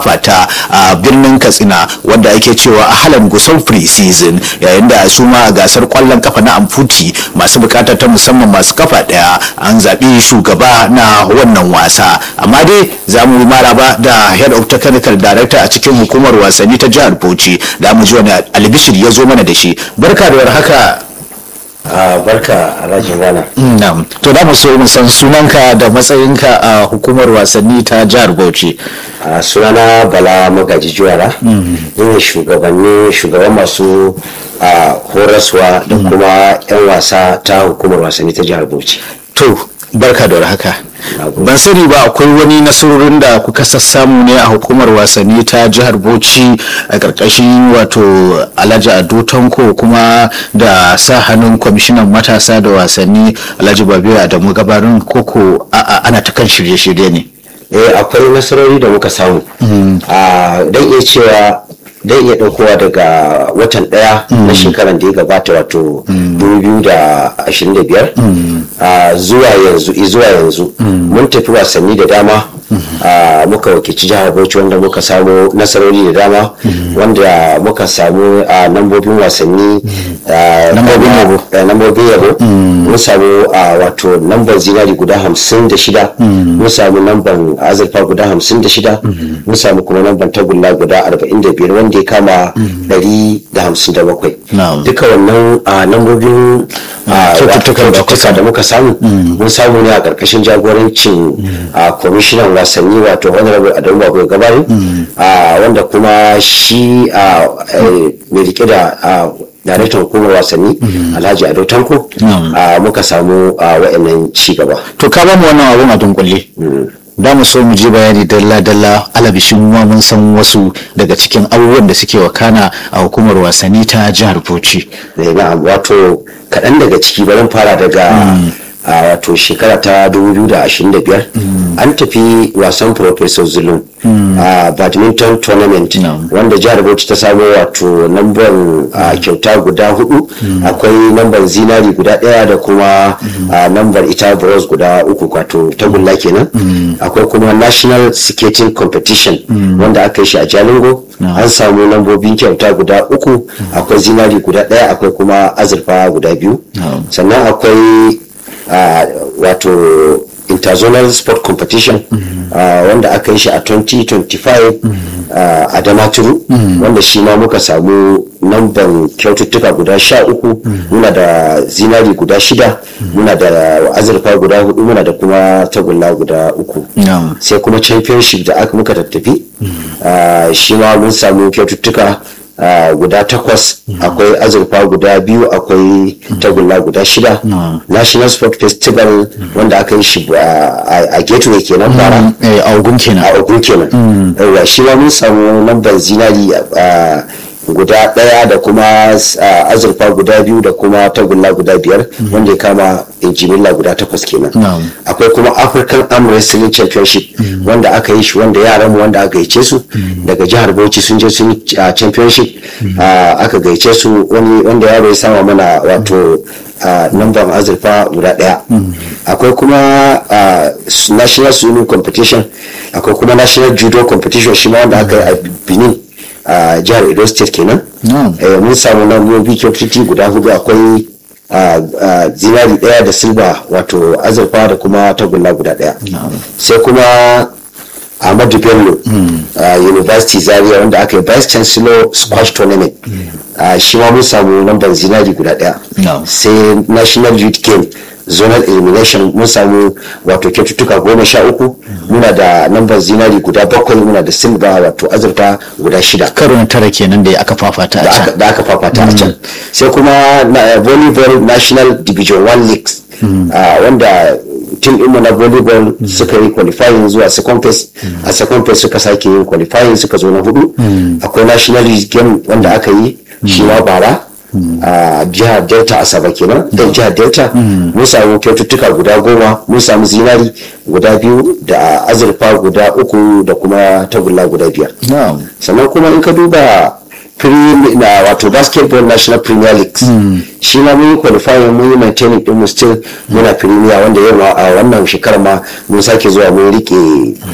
fafata a birnin katsina wanda ake cewa a halan gusau pre-season yayin da su ma a gasar kwallon kafa na amfuti masu bukata ta musamman masu kafa daya an zaɓi shugaba na wannan wasa amma dai za mu maraba da head of technical director a cikin hukumar wasanni ta jihar bauchi da mu ji wani albishir ya zo mana da shi barka da warhaka a barka alhaji rana Na'am. To da mu so mu san sunanka da matsayinka a hukumar wasanni ta jihar Bauchi. a sunana bala magaji juwara ina shugabanni shugaban masu a horaswa da kuma 'yan wasa ta hukumar wasanni ta jihar bauchi To barka da warhaka. Nagode. Ban sani ba akwai wani nasarorin da kuka sassamu ne a hukumar wasanni ta jihar Bauchi a ƙarƙashin wato Alhaji Ado Tanko kuma da sa hannun kwamishinan matasa da wasanni Alhaji Babiru Adamu Gabarin koko a'a ana ta kan shirye-shirye ne. eh akwai nasarori da muka samu a dan iya cewa dan iya ɗaukowa daga watan ɗaya na shekaran da ya gabata wato 2025 a zuwa yanzu zuwa yanzu mun tafi wasanni da dama a muka wakilci jihar bauchi wanda muka samu nasarori da dama wanda muka samu a nambobin wasanni a, Nambobin yabo. a, nambobin yabo mun samu a wato namban zinari guda hamsin da shida mun samu namban azurfa guda hamsin da shida mun samu kuma namban tagulla guda arba'in da biyar wanda ya kama ɗari da hamsin da bakwai Na'am. duka wannan a nambobin a, Kyaututtukan da kuka kyaututtuka da muka samu mun samu ne a ƙarƙashin jagorancin a kwamishinan wasanni wato honorable adamu babu gabari a wanda kuma shi a eh, mai rike da a, daraktan hukumar wasanni alhaji ado tanko a, muka samu a wa'annan ci gaba to ka bamu wannan abun a dunkule da mu so mu ji bayani dalla dalla alabishin ma mun san wasu daga cikin abubuwan da suke wakana a hukumar wasanni ta jihar Bauchi Eh, na'am wato kaɗan daga ciki bari fara daga a wato shekara ta 2025 an tafi wasan professor zulum a badminton tournament Na'am. wanda jihar bauchi ta samo wato namban a, kyauta guda hudu akwai namban zinari guda daya da kuma a, nambar ita bronze guda uku wato tagulla kenan akwai kuma national skating competition wanda aka yi shi a jalingo an samu lambobin kyauta guda uku akwai zinari guda daya akwai kuma azurfa guda biyu sannan akwai a, wato interzonal sport competition uh, wanda aka yi shi a 2025 uh, a damaturu wanda shi ma muka samu namban kyaututtuka guda sha uku muna da zinari guda shida muna da azurfa guda hudu muna da kuma tagulla guda uku Na'am. sai kuma championship da aka muka tattafi uh, shi ma mun samu kyaututtuka uh, guda takwas akwai azurfa guda biyu akwai tagulla guda shida national sport festival wanda aka yi shi uh, a a gateway kenan bara eh, a ogun kenan a ogun kenan yawa shi ma mun samu lambar zinari uh, guda ɗaya da kuma uh, azurfa guda biyu da kuma tagulla guda biyar wanda ya kama injimilla guda takwas kenan Na'am. akwai kuma african arm wrestling championship wanda aka yi shi wanda yaran mu wanda aka gaice su daga jihar bauchi sun je sun yi uh, championship uh, aka gaice su wani wanda yaro ya sama mana wato uh, namban azurfa guda daya akwai kuma uh, national swimming competition akwai kuma national judo competition shi ma wanda aka yi a benin a jihar edo state kenan Na'am. Eh, mun samu lambobi kyaututtuki guda hudu akwai a a zinari daya da silba wato azurfa da kuma tagulla guda daya sai kuma ahmadu bello a university zaria wanda aka yi vice chancellor squash tournament a shi ma mun samu lambar zinari guda daya No. sai national youth game zonal elimination mun samu wato kyaututtuka goma sha uku muna da lambar zinari guda bakwai muna da silba wato azurfa guda shida karo na tara kenan da aka fafata a da aka- can da aka fafata a can sai kuma na- volleyball national division 1 leagues ah, wanda team ɗinmu na volleyball suka yi qualifying zuwa second phase a second phase suka sake yin qualifying suka zo na hudu akwai national youth game wanda aka yi shi ma bara a jihar delta asaba kenan don jihar delta mun samu kyaututtuka guda goma mun samu zinari guda biyu da azurfa guda uku da kuma tagulla guda biyar Na'am. sannan kuma in ka duba Prem- na wato basketball national premier league shi ma mun yi qualifying mun yi maintaining din mu still muna premier wanda yau ma a wannan shekarar ma mun sake zuwa mun rike